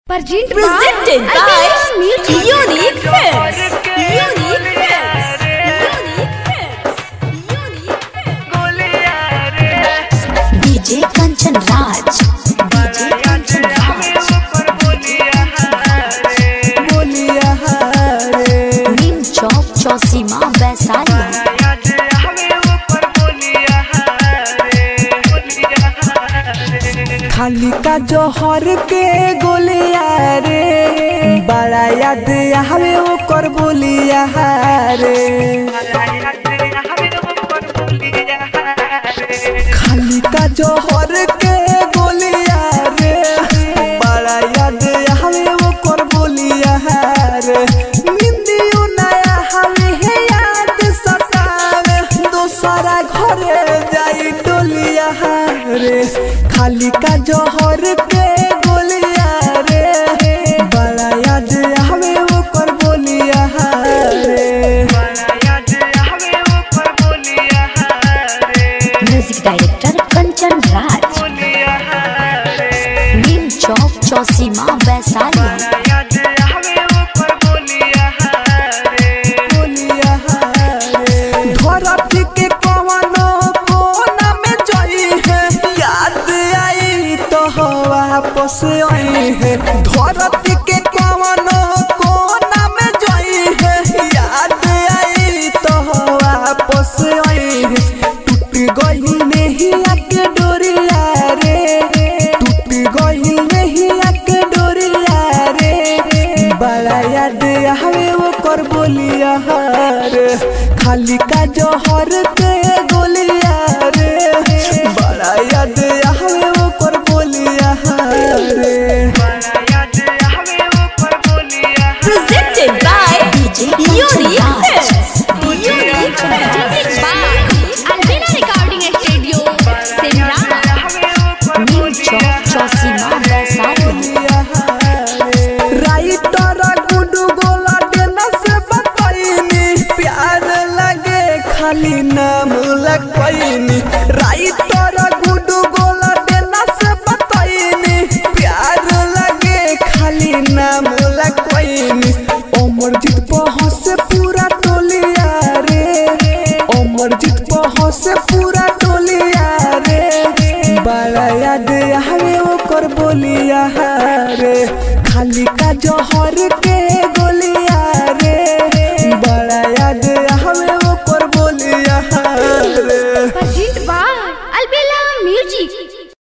Presented Presented by by Unique Films. Unique Films. Unique Films. Unique Films. DJ Kanchan Raj. DJ Kanchan Raj. बोलिया रे Nim Chowk Chausima Vaisali. खाली का जोहर के गोलिया रे बड़ा याद आवे ओकर बोलिया रे खाली का जोहर के गोलिया रे बड़ा याद आवे ओकर बोलिया रे निंदियो नया हवे है याद सतावे दोसरा घरे जाई डोलिया रे खाली का जोहर के गोलिया रे बड़ा याद आवे ओकर बोलिया रे Music Director Kanchan Raj. Nim Chowk Chausima Vaisali. धरती के कवनो कोना में जई है याद आई तो वापस आई है धरती के कवनो कोना में जई है याद आई तो वापस आई है टूट गई नहीं आके डोरिया रे टूट गई नहीं आके डोरिया रे बड़ा याद आवे वो कर बोलिया रे खाली का जोहर के गोलिया रे बड़ा याद आवे वो कर बोलिया रे Presented by DJ Unique Films. Unique Presented Films. by Albina Recording Studio, Simran. Nim Chowk Chausima Vaisali. Writer Guddu Gola देना से बताइनी प्यार लगे खाली नाम लगवाइनी राइटर गुडू गोला देना से बताइनी प्यार लगे खाली नाम लगवाइनी अमरजीत पहुँच से पूरा टोलिया रे अमरजीत पहुँच से पूरा टोलिया रे बड़ा याद आवे ओकर बोलिया रे खाली का जोहर के